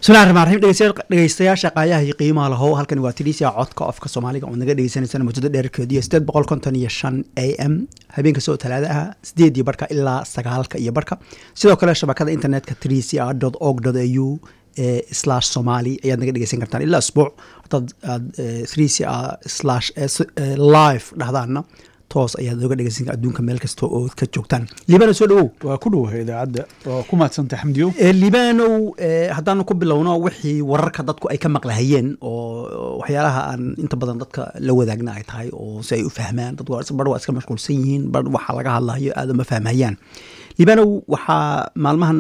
bismillahi raxmaan raxiim dhegeystayaal dhegeystayaasha qaayaha iyo qiimaha lahow halkani waa tidhisia codka ofka soomaaliga oo naga dhegeysaneysana muddada dheerkeedu iyo sideed boqol konton iyo shan a m habeenka soo talaada ah sideed iyo barhka ilaa sagaalka iyo barhka sidoo kale shabakada internetka tidhisia dot org dot a u slash somali ayaad naga dhegeysan kartaan ilaa asbuuc hadaad aad tidhisia slash live dhahdaana toos ayaad oga dhegeysan adduunka meel kasta oo ka joogtaan liibano soo dhawow waa ku dhowahay idaacadda waa ku mahadsantay xamdiyo liibanow haddaanu ku bilowno wixii wararka dadku ay ka maqlahayeen oo waxyaalaha aan inta badan dadka la wadaagna ay tahay oo si ay u fahmaan dad bar waa iska mashquulsan yihiin bar waxaa laga hadlayo aada uma fahmayaan liibanow waxaa maalmahan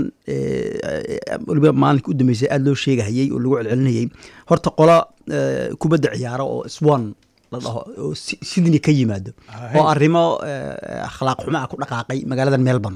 waliba maalinka u dambeysay aada loo sheegahayey oo lagu celcelinayey horta qola kubadda ciyaaro oo swan la dhaho oo sydney ka yimaado oo arrimo akhlaaq xumo ah ku dhaqaaqay magaalada melbourne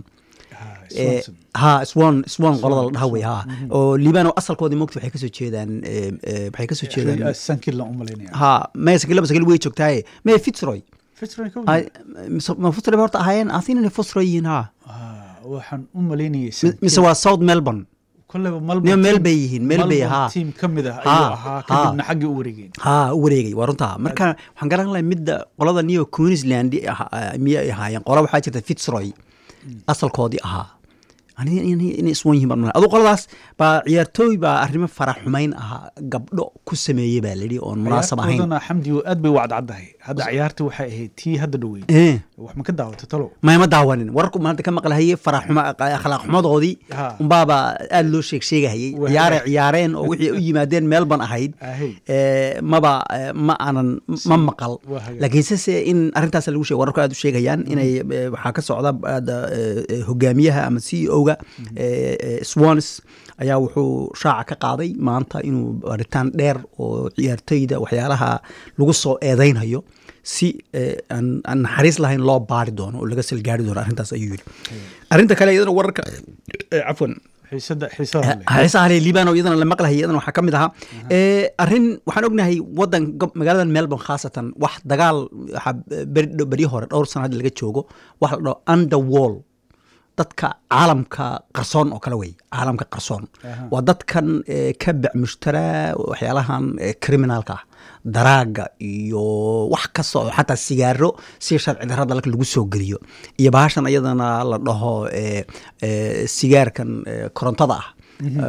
ha swan swan qolada la dhaha wey ha oo liibano asalkoodii mogta waxay kasoo jeedaan waxay kasoo jeedaan sankil laan u malaynaya ha maya sakila sakil way joogtaaye maya fitzroy fitzroy ka ma fitzroy horta ahaayeen asin inay fitzroy yihiin ha waxaan u malaynayay mise waa south melbourne kolleyba niyo meel bay yihiin meel bay ha tiim ka mid ah ayuu ahaa kadibna xaggii u wareegeen ha u wareegay waa runtaa marka waxaan garan lahay midda qolada new queensland miyay ahaayeen qola waxaa jirta fitzroy asalkoodii ahaa inay iswan yihin baan adu qoladaas baa ciyaartooy baa arrimo farax xumayn ahaa gabdho ku sameeyey baa layidhi oon munaasab ahayn ciyaartoodana xamdiyo aad bay wacdcaddahay hadda ciyaarta waxay ahayd tii hadda dhoweyn wax ma ka daawata talo maya ma daawanin wararku maanta ka maqlahaye farax xuma akhlaaq xumadoodii unbaaba aada loo sheeg sheegahayey ciyaaray ciyaareen oo wixii u yimaadeen melbourne ahayd maba ma aanan ma maqal laakiinse se in arrintaas lagu sheeg wararku aad u sheegayaan inay waxaa ka socda hogaamiyaha ama c e o ga swans ayaa wuxuu shaaca ka qaaday maanta inuu baritaan dheer oo ciyaartoyda waxyaalaha lagu soo eedeynhayo si aan naxariis lahayn loo baari doono oo laga salgaari doono arrintaas ayuu yidhi arrinta kale iyadana wararka cafwan xiisaha le libano iyadana la maqlahay iyadana waxaa ka mid ahaa arrin waxaan ognahay wadan magaalada melbourne khaasatan wax dagaal waxaa beryo hore dhowr sana hadda laga joogo wax la dhaho underwall dadka caalamka qarsoon oo kale wey caalamka qarsoon waa dadkan ka bac mushtaraa waxyaalahan criminalka ah daraaga iyo wax kasta oo xataa sigaaro si sharci darra dalka lagu soo geliyo iyo bahashan iyadana la dhaho sigaarkan korontada ah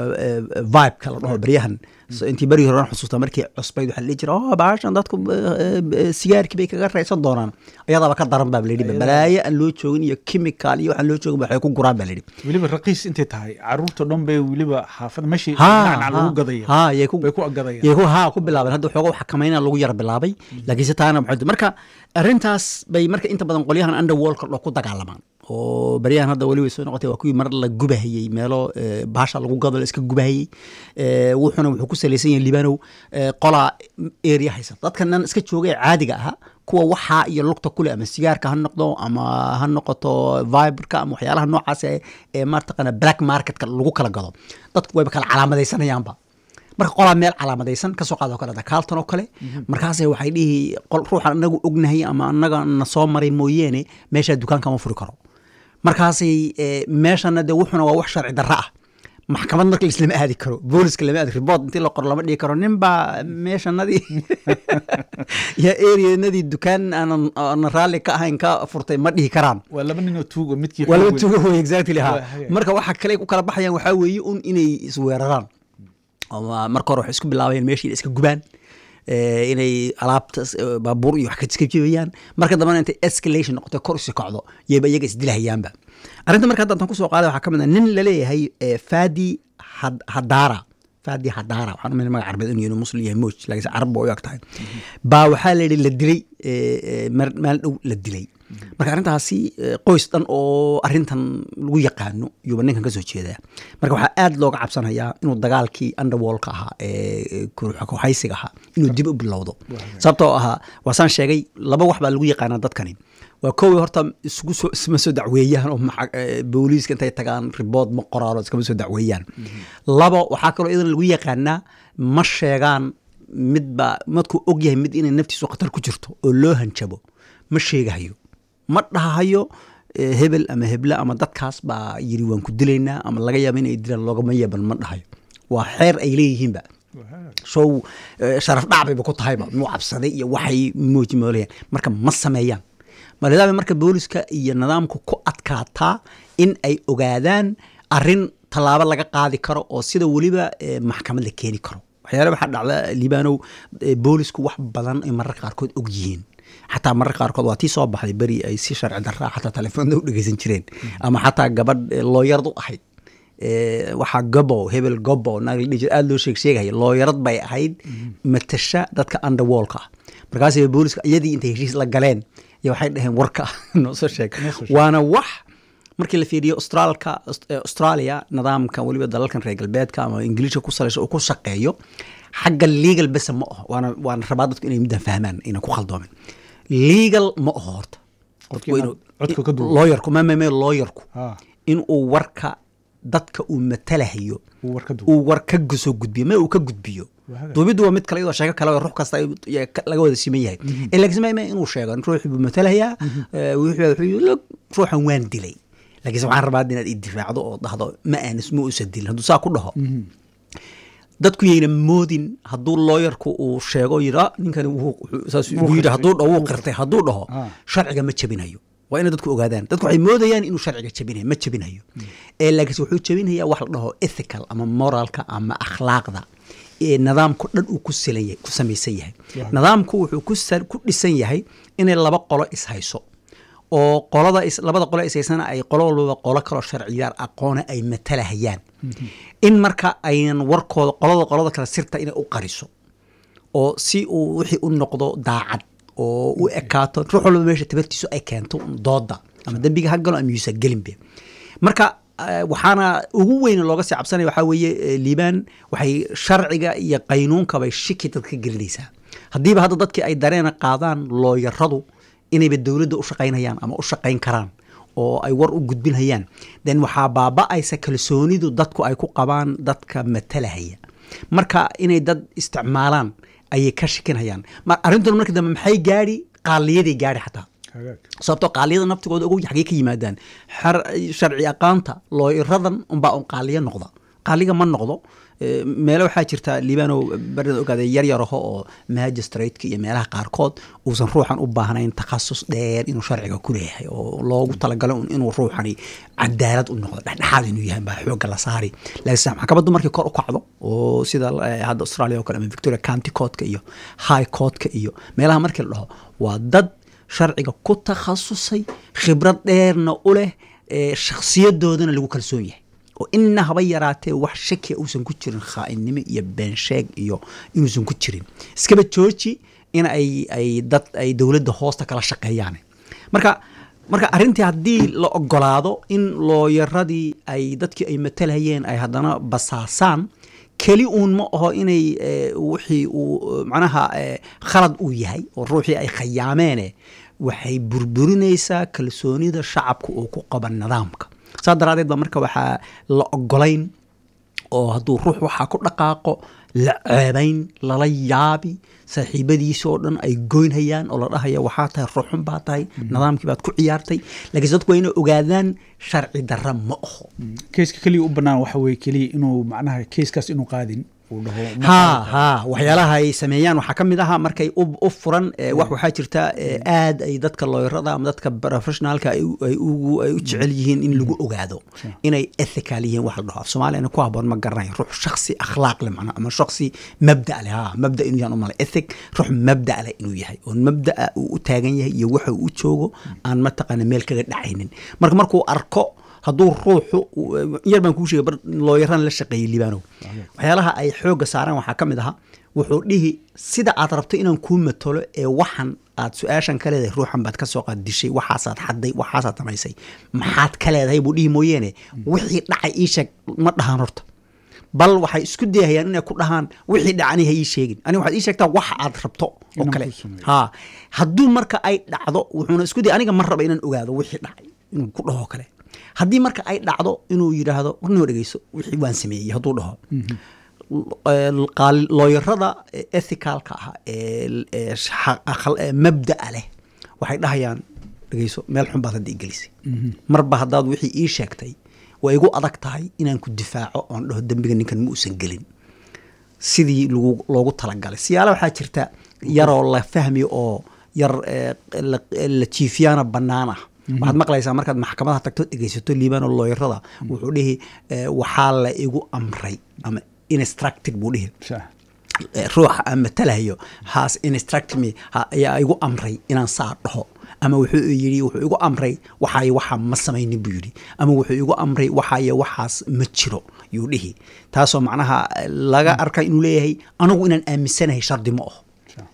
vibeka la dhaho beryahan intii berigi hore xusuusta markii cusbayd waxaa la dhihi jira oh bahashan dadku sigaarkii bay kaga raysan doonaan ayadaaba ka daran baa layidhi balaayo aan loo joogin iyo chemical iyo waxaan loo joogin waxay ku guraan baa layidhi weliba raqiis intay tahay caruurta dhan bay weliba xaafada meeshii nacnac lagu gadaya ha yay ku bay ku agadayaan yay ku ha ku bilaabeen hadda xooga xakamayna lagu yar bilaabay laakiinse taana maxay marka arrintaas bay marka inta badan qolyahan underworldka dho ku dagaalamaan oo baryahan hadda weli way soo noqotay waa kuwii mar la gubahayey meelo baasha lagu gado la iska gubahayey wuxuuna wuxuu ku salaysan yahay libanow qolaa area haysan dadkanan iska jooga ee caadiga ahaa kuwa waxaa iyo lugta kule ama sigaarka ha noqdo ama ha noqoto viberka ama waxyaalaha noocaas ee martaqana black marketka lagu kala gado dadku wayba kala calaamadaysanayaanba marka qolaa meel calaamadaysan kasoo qaado kale carlton oo kale markaas waxay dhihi ruuxan anagu ognahay ama anaga na soo maray mooyeene meeshaa dukaanka ma furi karo markaasay meeshana de wuxuna waa wax sharci darra ah maxkamad marka laislama aadi karo booliska lama aadi ribort intii la qoro lama dhigi karo nin baa meeshanadii yaa areanadii dukaan aanan raalli ka ahayn ka furtay ma dhihi karaan waa laba nin oo tuugo midkii waa laba tuugo wey exactly ha marka waxa kale ku kala baxayaan waxaa weeye un inay isweeraraan marka hore waxay isku bilaabayeen meeshii iska gubaan inay alaabta baabuur iyo wax iska jibayaan marka dambena intay escalation noqotay kor usi kacdo yayba iyaga isdilahayaanba arrinta marka hadda tan kusoo qaaday waxaa ka mid ah nin laleeyahay fadi hadara fadi hadara waxaan umay magac carbeed inuu yahay muslim yahay moj laakiinse carab ba u eg tahay baa waxaa la yidhi la dilay meel dhow la dilay marka arrintaasi qoys dhan oo arrintan lagu yaqaano yuuba ninkan ka soo jeedaa marka waxaa aad looga cabsanayaa inuu dagaalkii underwallka ahaa ee kuhaysiga ahaa inuu dib u bilowdo sababtoo ahaa waasaan sheegay laba wax baa lagu yaqaanaa dadkani waa kowi horta isugu soo isma soo dacweeyaan oo booliiska intay tagaan ribood ma qoraano iskama soo dacweeyaan labo waxaa kaloo iyadana lagu yaqaanaa ma sheegaan midba madkuu og yahay mid inay naftiisu khatar ku jirto oo loo hanjabo ma sheegahayo ma dhahayo hebel ama heble ama dadkaas baa yiri waan ku dilaynaa ama laga yaaba inay dilaan loogama yeeban ma dhahayo waa xeer ay leeyihiinba show sharaf dhacbayba ku tahayba muu cabsaday iyo waxay muujimoolayaan marka ma sameeyaan malidaaba marka booliska iyo nidaamku ku adkaataa in ay ogaadaan arin tallaabo laga qaadi karo oo sida weliba maxkamad la keeni karo waxyaale waxaa dhacda liibanow boolisku wax badan ay mararka qaarkood og yihiin xataa mararka qaarkood waa tii soo baxday beri ay si sharci darraa xataa telefoonda u dhegeysan jireen ama xataa gabadh looyarad u ahayd waxaa gobo hebel gobo naagladhijir aada loo sheeg sheegaya looyarad bay ahayd matasha dadka underwallka ah markaasay booliska iyadii intay heshiis la galeen iyo waxay dhaheen warka noo soo sheeg waana wax markii la fiiriyo austraalka australia nidaamka weliba dalalkan reer galbeedka ama ingiliishka ku salaysa uu ku shaqeeyo xagga legal bese ma aho waana waana rabaa dadku inay middan fahmaan inaan ku khaldoomin legal ma aho horta looyarku mamame looyarku inuu warka dadka uu matalahayo uu war ka soo gudbiyo ma uu ka gudbiyo duubiddu waa mid kale iyadoo sheeko kale ruux kasta laga wada siman yahay laakiin ma inuu sheego ruuxii buu matalayaa ruuxan waan dilay laakiinse waxaan rabaa inaad idifaacdo oo dhahdo ma aanis ma uusan dilin hadduu saa ku dhaho dadku yayna moodin hadduu looyarku uu sheego yidhi ninkani saas yidhi hadduu dhaho wuu qirtay hadduu dhaho sharciga ma jebinayo waa inay dadku ogaadaan dadku waxay moodayaan inuu sharciga jebinayo ma jebinayo ee laakiinse wuxuu jebinaya wax la dhaho ethical ama moralka ama akhlaaqda ee nidaamku dhan uu ku silan ku samaysan yahay nidaamku wuxuu ku dhisan yahay inay laba qolo ishayso oo qolada labada qolo ishaysana ay qolo walbaba qolo kaloo sharciyaar aqoona ay matalahayaan in marka aynan warkooda qolada qolada kale sirta inay u qariso oo si uu wixii u noqdo daacad oo u ekaato ruux walba meesha tabartiisu ay keento dooda ama dembiga ha galo ama yuusa gelinbe marka waxaana ugu weyn looga sii cabsanaya waxaa weeye liibaan waxay sharciga iyo qaynuunkabay shiki dadka gelinaysaa haddiiba hadda dadkii ay dareena qaadaan looyaradu inayba dowladda u shaqaynayaan ama u shaqayn karaan oo ay war u gudbinhayaan then waxaa baaba-aysa kalsoonidu dadku ay ku qabaan dadka matalahaya marka inay dad isticmaalaan ayay ka shikinhayaan arrintuna markii dambe maxay gaadhi qaaliyaday gaadhi xataa sababtoo qaaliyada naftigooda ugu xagee ka yimaadaan sharci aqaanta looiradan unbaa un qaaliyo noqda qaaliga ma noqdo meelo waxaa jirta liibano barida ogaada yaryaraho oo magistratka iyo meelaha qaarkood uusan ruuxan u baahnayn takhasus dheer inuu sharciga ku leeyahay oo loogu talagalo inuu ruuxani cadaalad u noqdo dhexdhexaad inuu yahay baa xooga la saari laakiin maxkamaddu markii kor u kacdo oo sida hadda australia oo kale ama victoria county courtka iyo high courtka iyo meelaha markii la dhaho waa dad sharciga ku takhasusay khibrad dheerna u leh shakhsiyadoodana lagu kalsoon yahay oo ina haba yaraatee wax shakia uusan ku jirin khaainnimo iyo beensheeg iyo inuusan ku jirin iskaba jooji in ay ay dad ay dowladda hoosta kala shaqeeyaan marka marka arrintii haddii la ogolaado in looyaradii ay dadkii ay matalhayeen ay haddana basaasaan keli uun ma aho inay wixii uu macnaha khalad uu yahay oo ruuxii ay khayaameene waxay burburinaysaa kalsoonida shacabka uu ku qaba nidaamka saa daraadeed ba marka waxaa la ogolayn oo hadduu ruux waxaa ku dhaqaaqo la ceebayn lala yaabi saaxiibadiisa oo dhan ay goynhayaan oo la dhahaya waxaa tahay ruuxun baa tahay nidaamkii baad ku ciyaartay laakiinse dadku waa inay ogaadaan sharci darra ma aho keiska keliya u bannaan waxa weye keliya inuu macnaha keiskaas inuu qaadin ha ha waxyaalaha ay sameeyaan waxaa ka mid aha markay u furan wax waxaa jirta aad ay dadka looyarada ama dadka professionaalka ay u jecel yihiin in lagu ogaado inay ethical yihiin wax la dhaho af soomaaliyana ku haboon ma garanayo ruux shaksi akhlaaq leh macna ama shaksi mabda leh ha mabda inuu yahan umalay ethic ruux mabda leh inuu yahay oo mabdaa uu u taagan yahay iyo waxa uu u joogo aan mataqaana meel kaga dhacaynin marka markuu arko hadduu ruuxu yar baan kuu sheegay bar looyaran la shaqeeyey libaanow waxyaalaha ay xoogga saaraan waxaa ka mid aha wuxuu dhihi sida aad rabto inaan kuu matalo ee waxan aad su-aashan ka leedahay ruuxan baad ka soo qaad dishay waxaasaad xadday waxaasaad samaysay maxaad ka leedahay buu dhihi mooyeene wixii dhacay ii sheeg ma dhahaan horta bal waxay isku dayahayaan inay ku dhahaan wixii dhacani ha ii sheegin aniga waxaad ii sheegtaa wax aad rabto oo kale ha hadduu marka ay dhacdo wuxuuna isku dayay aniga ma raba inaan ogaado wixii dhacay inuu ku dhaho kale haddii marka ay dhacdo inuu yidhaahdo warnoo dhegeyso wixii waan sameeyey hadduu dhaho looyarada ethicalka ah ee mabda'a leh waxay dhahayaan dhegeyso meel xun baad hadda igelisay marba haddaad wixii ii sheegtay way igu adag tahay inaan ku difaaco oon dhaho dembiga ninkan ma uusan gelin sidii lagu loogu talagalay siyaala waxaa jirta yaroo la fahmiyo oo yar la jiifiyaana bannaan ah waxaad maqlaysaa markaad maxkamadaha tagto dhegeysato liibano looyarada wuxuu dhihi waxaa la igu amray ama instructed buu dhihi ruuxa aan matalahayo has instruct me ayaa igu amray inaan saa dhaho ama wuxuu yidhi wuxuu igu amray waxaayo waxaa ma samaynin buu yidhi ama wuxuu igu amray waxaayo waxaas ma jiro yuu dhihi taasoo macnaha laga arka inuu leeyahay anigu inaan aaminsanahay shardi ma aho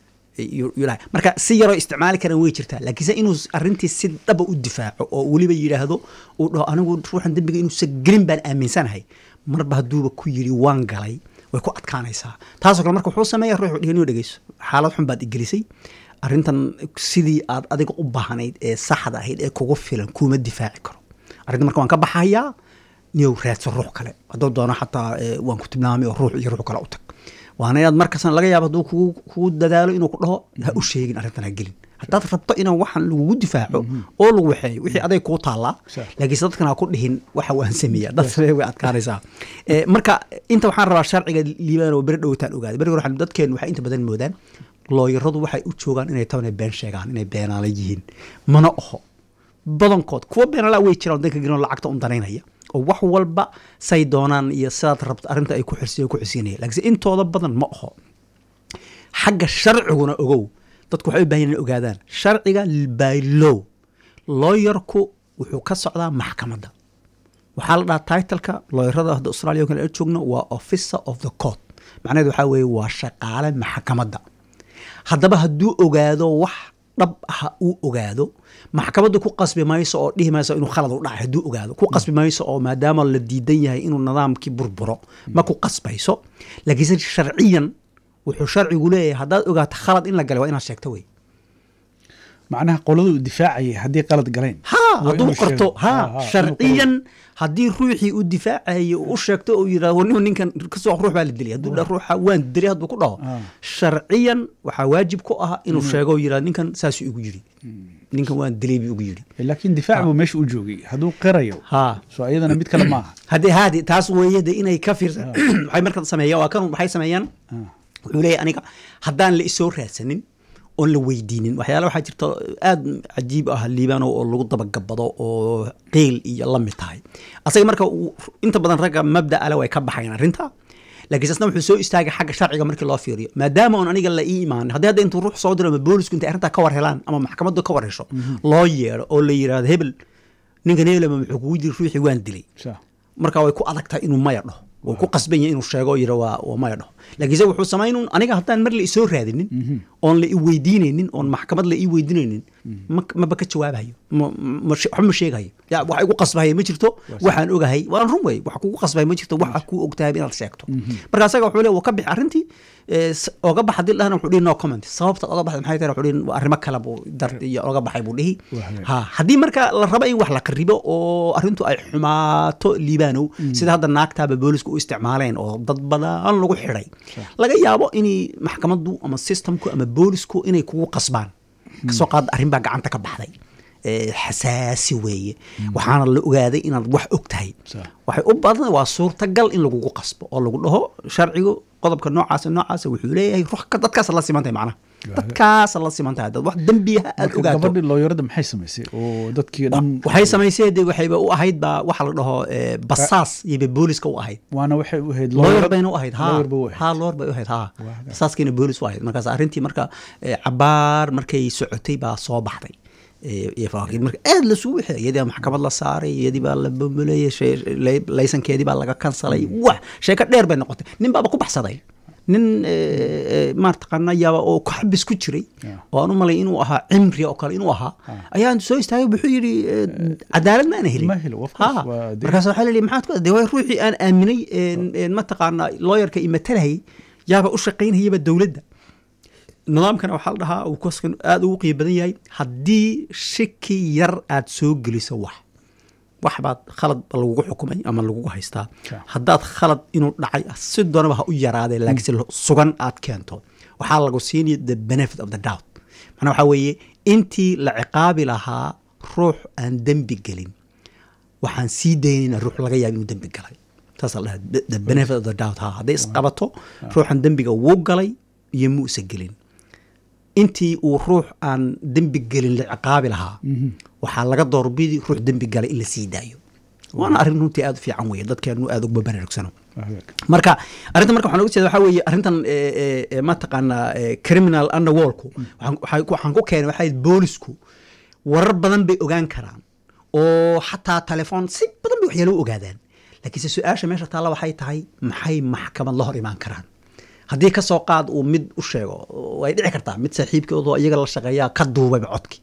marka si yaroo isticmaali karan way jirtaa laakiinse inuu arintii si dhaba u difaaco oo weliba yidhaahdo uu dhaho anigu ruuxan dembiga inuusan gelin baan aaminsanahay marba hadduuba ku yidhi waan galay way ku adkaanaysaa taasoo kale marka wuxuu sameeya ruuxu dhihi inuu dhegeyso xaalad xun baad igelisay arrintan sidii aad adiga u baahnayd ee saxda ahayd ee kugu filan kuuma difaaci karo arrinta marka waan ka baxayaa niyow raadso ruux kale hadduu doono xataa waan ku tilmaamay oo ruux iyo ruux kale u tag waana inaad markaasna laga yaabo hadduu kugu kugu dadaalo inuu ku dhaho ha u sheegin arrintan ha gelin haddaad rabto inaan waxaan lagugu difaaco oo lagu waxeeyo wixii aday kuu taallaa laakiinse dadkan ha ku dhihin waxa waan sameeya dad samee way adkaanaysaa marka inta waxaan rabaa sharciga liibaan oo beri dhowtaan ogaaday beri hore dadkeen waxay inta badan moodaan looyaradu waxay u joogaan inay taban been sheegaan inay beenaala yihiin mana oho badankood kuwa beenala way jiraan danka gelin lacagta un danaynaya oo wax walba say doonaan iyo sidaad rabto arrinta ay ku xirsiy ku xirsiinaya laakiinse intooda badan ma oho xagga sharciguna ogow dadku waxay u baahan inay ogaadaan sharciga by law looyarku wuxuu ka socdaa maxkamadda waxaa la dhahaa titleka looyarada hadda australia kale joogno waa officer of the court macnaheed waxaa weeye waa shaqaale maxkamadda haddaba hadduu ogaado wax dhab ah uu ogaado maxkamaddu ku qasbi mayso oo dhihi mayso inuu khalad u dhacay hadduu ogaado ku qasbi mayso oo maadaama la diidan yahay inuu nidaamkii burburo ma ku qasbayso laakiinse sharciyan wuxuu sharcigu leeyahay haddaad ogaato khalad in la galay waa inaad sheegto wey macnaha qoladu difaacayay haddii qalad galeen ha hadduu qorto ha sharciyan haddii ruuxii u difaacayay u sheegto uu yidhahdo nin ninkan kasoo ruux baa la dilay hadduu dhaho ruuxa waan dilay hadduu ku dhaho sharciyan waxaa waajib ku ah inuu sheego yidhahdo ninkan saasuu igu yidhi ninkan waan dilay buu ugu yidhi laakiin difaac buu meesha u joogay hadduu qirayo ha soo iyadana mid kale maaha haddii haadi taas weeye de inay ka fiirsan waxay marka sameeyaan waa kan waxay sameeyaan wuxuu leeyahay aniga haddaan la isoo raadsanin oon la weydiinin waxyaala waxaa jirta aada cajiib ah liibano oo lagu dabagabado oo qeyl iyo la mid tahay asaga marka inta badan ragga mabda ale way ka baxayan arrinta laakiin sasna wuxuu soo istaagay xagga sharciga markii loo fiiriyo maadaama oon aniga la ii imaanin haddii hadda intuu ruux soo diro ama boolisku intay arrintaa ka war helaan ama maxkamaddu ka war hesho loo yeedho oo la yidhahdo hebel ninkan hebel ama muxuu kugu jiri ruuxii waan dilay marka way ku adag tahay inuu maya dhaho wuu ku qasban yahay inuu sheego yidho waa waa maya dhaho laakiinse wuxuu samaynun aniga haddaan mar la isoo raadinin oon la i weydiinaynin oon maxkamad la ii weydiinaynin maba ka jawaabayo waxba ma sheegayo ya waxa igu qasbahaya ma jirto waxaan ogahay waan run wey wax kugu qasbaya ma jirto waxa kuu ogtahay inaad sheegto marka asaga wuxuu le wuu ka bixi arrintii oga bax haddii dhahana wuxuu dhihi no comment sababta oga baxda maxay tahay wuxuu dhihi arrimo kale buu dar iyo oga baxay buu dhihi ha haddii marka la rabo in wax la qaribo oo arrintu ay xumaato liibaanow sida hadda naagtaaba boolisku u isticmaaleen oo dad badan lagu xidhay laga yaabo inay maxkamaddu ama systemku ama boolisku inay kugu qasbaan kasoo qaad arrin baa gacanta ka baxday xasaasi weeye waxaana la ogaaday inaad wax og tahay waxay u badan waa suurtagal in lagugu qasbo oo lagu dhaho sharcigu qodobka noocaasa noocaasa wuxuu leeyahay ruux dadkaas la simantahay macnaha dadkaas la simantahay dad wax dembiyaha aad ogaato gabadhii looyarada maxay samaysay oo dadkii dhan waxay samaysay de waxayba u ahayd baa waxa la dhaho basaas iyoba booliska u ahayd waana waxay u ahayd looyar bayna u ahayd ha lawyer bay u ahayd ha looyar bay u ahayd ha basaaskiina boolis u ahayd markaas arrintii marka cabaar markay socotay baa soo baxday marka aad lasugu wixi iyadii maxkamad la saaray iyadii baa la bambuleeyey laysankeedii baa laga kansalay wax sheeko dheer bay noqotay nin baaba ku baxsaday nin maartaqaana yaaba oo xabis ku jiray oo aan u malay inuu ahaa cimri oo kale inuu ahaa ayaan soo istaagay wuxuu yidhi cadaalad ma ana helin markaas waxaa lii maxaad ku de waa ruuxii aan aaminay mataqaana looyarka imatalahayay yaaba u shaqaynayaba dowladda nidaamkana waxaa la dhahaa uu koskan aada ugu qiimo badan yahay haddii shiki yar aad soo geliso wax wax baad khalad lagugu xukumay ama lagugu haystaa haddaad khalad inuu dhacay si doonaba ha u yaraadee laakiinse sugan aad keento waxaa lagu siinaya the benefit of the doubt macnaa waxaa weeye intii la ciqaabi lahaa ruux aan dembi gelin waxaan sii daynayna ruux laga yaaba inuu dembi galay saas la dhaha the benefit of the doubt ha hadday isqabato ruuxan dembiga wuu galay iyo muusa gelin intii uu ruux aan dembi gelin la ciqaabi lahaa waxaa laga doorbidi ruux dembi galay in la sii daayo waana arrin runtii aada u fiican weeye dadkeenu aada uga baraarugsano marka arrintan marka waxaan oga jeeda waxaa weeye arrintan mataqaanaa criminal underworldku waxaan ku keenay waxaa boolisku warar badan bay ogaan karaan oo xataa telefoon si badan bay waxyaalo u ogaadaan laakiinse su-aasha meesha taalla waxay tahay maxay maxkamad la hor imaan karaan haddii ka soo qaad uu mid u sheego way dhici kartaa mid saaxiibkoodoo iyaga la shaqeeyaa ka duubayba codki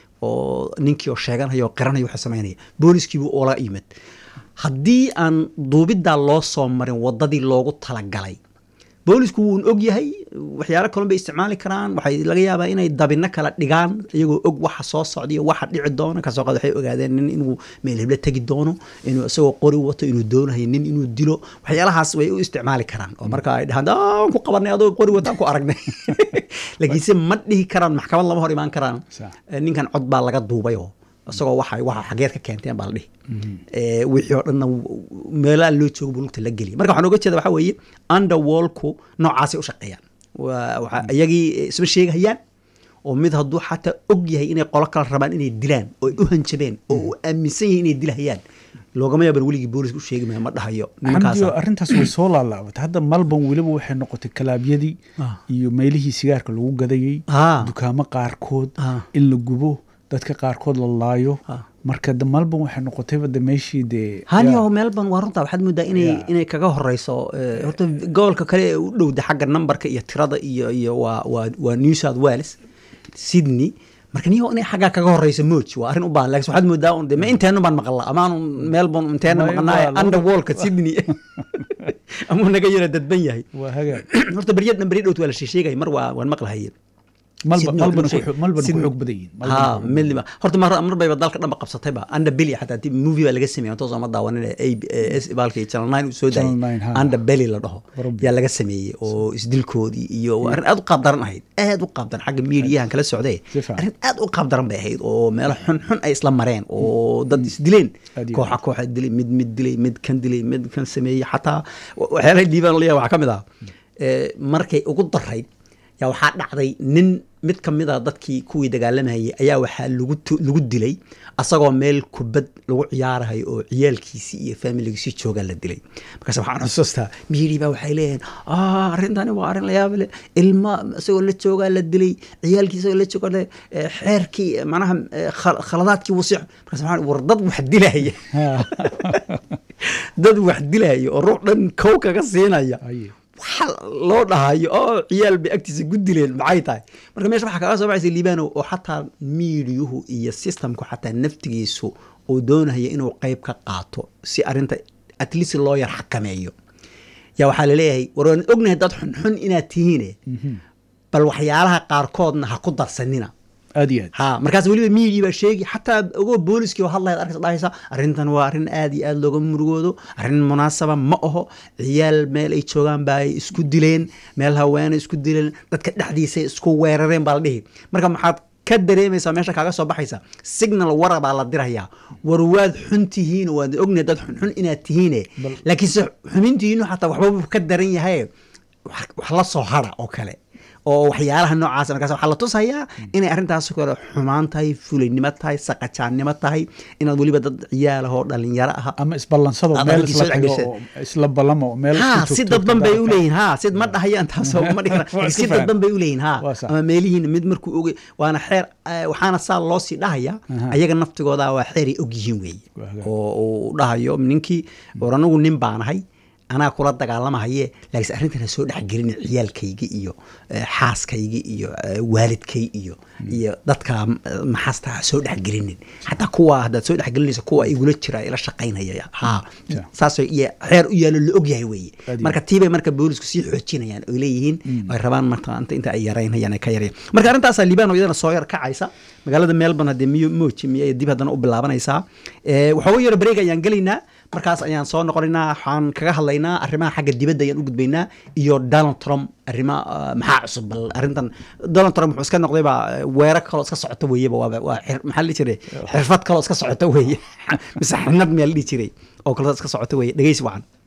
oo ninkii oo sheeganaya oo qiranaya wuxuu samaynaya booliskiibuu oola yimid haddii aan duubiddaa loo soo marin waddadii loogu talagalay boolisku wuun og yahay waxyaalo kalon bay isticmaali karaan waxay laga yaabaa inay dabino kala dhigaan iyagoo og waxa soo socdaiyo waxa dhici doona kasoo qaad waxay ogaadeen nin inuu meel heblo tegi doono inuu isagoo qori wato inuu doonayo nin inuu dilo waxyaalahaas way u isticmaali karaan oo marka ay dhahaan aan ku qabanay adoo qori wataan ku aragnay laakiinse ma dhihi karaan maxkamad lama hor imaan karaan ninkan cod baa laga duubayoo isagoo waxa waxa xageed ka keenteen baa la dhihi wixii oo dhanna meelaha loo joogo buu lugta la geliya marka waxaan oga jeeda waxa weeye underwallku noocaasay u shaqeeyaan waa iyagii isma sheegahayaan oo mid hadduu xataa og yahay inay qolo kala rabaan inay dilaan oo ay u hanjabeen oo uu aaminsan yahay inay dilahayaan loogama yaaban weligii booliska u sheegi maya ma dhahayo xamdiyo arrintaas way soo laalaabatay hadda malban weliba waxay noqotay kalaabyadii iyo meelihii sigaarka lagu gadayey dukaamo qaarkood in la gubo dadka qaarkood la laayo marka de melbourne waxay noqotayba de meeshii dee haniyo melbourne waa runtaa waxaad moodaa inay inay kaga horeyso horta gobolka kale ee u dhowda xagga numberka iyo tirada iyo iyo waa waa waa new south wales sydney marka niyo inay xaggaa kaga horeyso moj waa arrin u baahan lakin waxaad moodaa un de ma inteenu baan maqla amaanu melbourne inteena maqanaaye underwallka sydney amuu naga yara dadban yahay horta beryadna berya dhowt waa la sheegaya mar waa waan maqlahaye horta mar bayba dalka dhanba qabsatayba anda beli xataa movie baa laga sameeyay toos ama daawanin baalka channel nine uu soo daayay anda beli la dhaho yaa laga sameeyey oo isdilkoodii iyo arrin aad u qaab daran ahayd aad u qaab daran xagga miidiyahan kala socday arrin aad u qaab daran bay ahayd oo meelo xun xun ay isla mareen oo dad isdileen kooxa kooxa dilay mid mid dilay mid kan dilay mid kan sameeyey xataa waxyaalaha dhiibaan leeyahay waxaa ka mid ah markay ugu darayd yaa waxaa dhacday nin mid ka mid a dadkii kuwii dagaalamayay ayaa waxaa lagu dilay asagoo meel kubad lagu ciyaarahayo oo ciyaalkiisii iyo faamiligiisii joogaa la dilay markaas waxaan xusuustaa miiri baa waxay leeyihiin arrintani waa arrin la yaab leh ilma isagoo la joogaa la dilay ciyaalkii isagoo la joogaa le xeerkii manaha khaladaadkii wasiic markaas waxaan war dad wax dilaya dad wax dilaya oo ruux dhan kow kaga siinaya waxa loo dhahayo oo ciyaal bay agtiisa ku dileen maxay tahay marka meesha waxaa kaga soo baxaysa liibano oo xataa miidiyuhu iyo systemku xataa naftigiisu uu doonaya inuu qeyb ka qaato si arrinta at least loo yar xakameeyo yaa waxaa laleeyahay war waan ognahay dad xunxun inaad tihiine bal waxyaalaha qaarkoodna ha ku darsanina aad iyo aad ha markaas weliba miidia baa sheegi xataa ogoo booliskii oo hadlayaad arkaysa dhahaysa arrintan waa arrin aad iyo aad looga murugoodo arrin munaasaba ma aho ciyaal meel ay joogaan baa ay isku dileen meel haweene isku dileen dadka dhexdiisay isku weerareen baa la dhihi marka maxaad ka dareemaysaa meesha kaaga soo baxaysa signal wara baa la dirayaa war waad xun tihiin waad ognahay dad xunxun inaad tihiine laakiinse xumintihiinu xataa waxba ka daran yahay wax la soo hara oo kale oo waxyaalaha noocaas markaas waxaa la tusayaa inay arrintaas kale xumaan tahay fulaynimo tahay saqajaannimo tahay inaad weliba dad ciyaalahoo dhalinyaro ah ama isballansado meel isla tago oo isla ballamo meel ha si dadban bay uleeyihin ha sid ma dhahayaan taasoo ma dhihi kara si dadban bay uleeyihin ha ama meelihiin mid markuu ogey waana xeer waxaana saa loo sii dhahaya ayaga naftigooda waa xeeray og yihiin weeye oo uu dhahayo ninkii war anagu nin baanahay anaa kula dagaalamahaye laakiinse arrintan ha soo dhexgelin ciyaalkayga iyo xaaskayga iyo waalidkay iyo iyo dadka maxasta ha soo dhexgelinin xataa kuwa haddaad soo dhexgelinaysa kuwa igula jira ila shaqaynaya ha saasoo iyo xeer u yaalo la ogyahay weeye marka tiibay marka boolisku sii xoojinayaan oy leeyihiin ay rabaan marka inta ay yaraynayaan ay ka yarayaan marka arrintaasaa liibaan oo iyadana soo yar kacaysa magaalada melbourne haddee miyo mooji miyay dib haddana u bilaabanaysaa waxooga yaro bareeg ayaan gelaynaa markaas ayaan soo noqonaynaa waxaan kaga hadlaynaa arrimaha xagga dibadda ayaan u gudbaynaa iyo donald trump arrima maxaa cusub bal arrintan donald trump wuxuu iska noqday baa weerar kaloo iska socota weeyeba waaba waa maxaa la dhihi jiray xirfad kaloo iska socota weeye mise xirnad miyaa la dhihi jiray oo kaloo iska socota weeye dhegeysi wacan